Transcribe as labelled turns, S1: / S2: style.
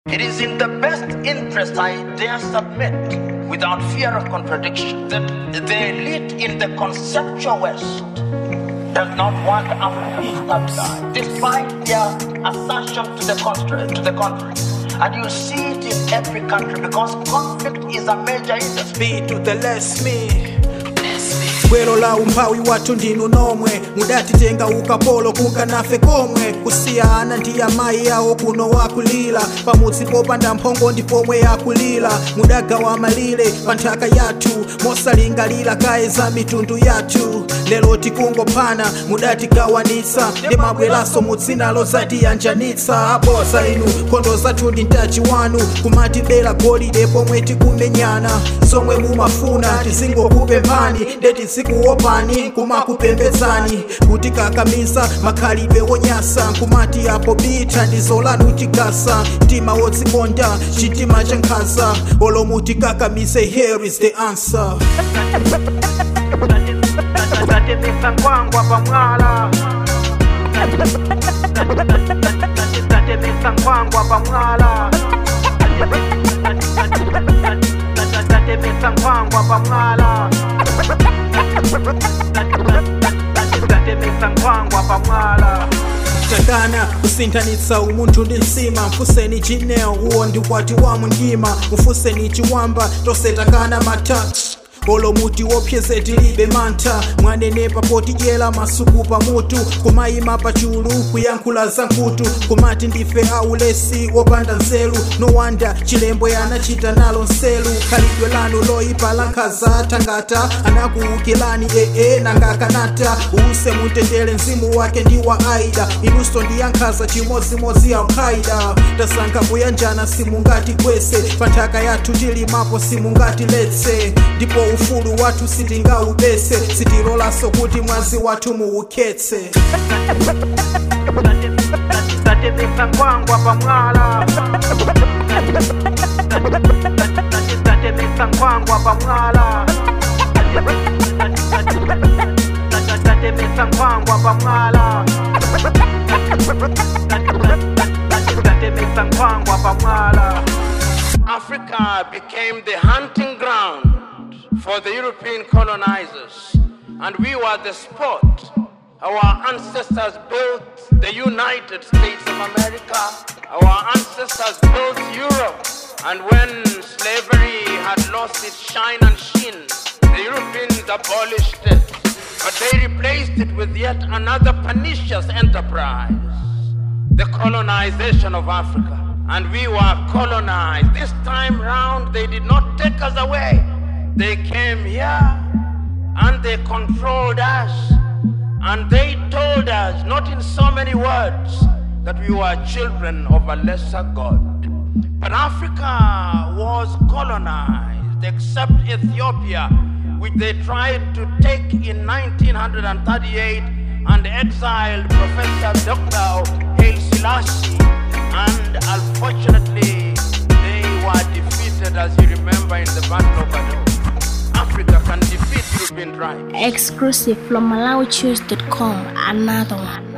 S1: It is in the best interest, I dare submit, without fear of contradiction, that the elite in the conceptual West does not want Africa to stabilize, despite their assertion to the contrary. To the contrary. And you see it in every country because conflict is a major industry.
S2: B to the less me gwero la umphawi wathu ndinu nomwe mudatitenga ukapolo kukanafe komwe kusiyana ndi amayi yawo kuno wakulira pamudzi popanda mphongo ndi pomwe yakulira mudagawa malire pa nthaka yathu mosalingalira kaye za mitundu yathu lero tikungophana mudatigawanitsa ndi mabweraso mudzina lozatiyanjanitsa abosa inu nkhondo zathu ndi mtachi wanu kumatibera golide pomwe tikumenyana zomwe mumafuna tizingokupemphani ndeti zikuopani kumakupembedzani kuti kakamisa makhalidwe wonyasa kumati apo bitha ndizo lanu tigasa mtima wodzikonda chitima cha nkhanza olomuti kakamise here is the answer
S3: tatemesa nkwangwa pamwala tatemesa nkwangwa pamwala tatemesa nkwangwa pamwala tatemesa nkwangwa pamwala
S2: takana kusinthanitsa umunthu ndi nsima mfuseni jineo uwo ndi ukwati wa mundima mufuseni chiwamba tosetakana matax olomuti wopyeze tilibe mantha mwanenepa potidyera masuku pamutu kumayima pachulu kuyankhula za nkhutu kumati ndife aulesi wopanda nzeru nowanda chilembo yanachita nalo nselu khalidwe lanu loyipa la nkhaza thangata anakuwukirani ee nangakanata use mutendere mzimu wake ndi wa aida inunso ndi yankhaza chimodzimodzi alkaida tasankha kuyanjana simungati kwese pa nthaka yathu tilimapo simungati letse ndipo ufulu wathu sitingaubese sitilolaso kuti mwazi wathu muukhetse
S3: tatemesa nkwangwa pamwala tatemesa nkwangwa pamwala tatemesa nkwangwa pamwala tatemesa nkwangwa pamwala
S1: Africa became the hunting ground for the European colonizers, and we were the spot. Our ancestors built the United States of America, our ancestors built Europe, and when slavery had lost its shine and sheen, the Europeans abolished it, but they replaced it with yet another pernicious enterprise the colonization of Africa. And we were colonized. This time round, they did not take us away. They came here and they controlled us. And they told us, not in so many words, that we were children of a lesser God. But Africa was colonized, except Ethiopia, which they tried to take in 1938 and exiled Professor Dr. Haile Selassie. And unfortunately, they were defeated, as you remember, in the Battle of Adwa. Africa can defeat European tribes.
S4: Exclusive from MalawiChoose.com. Another one.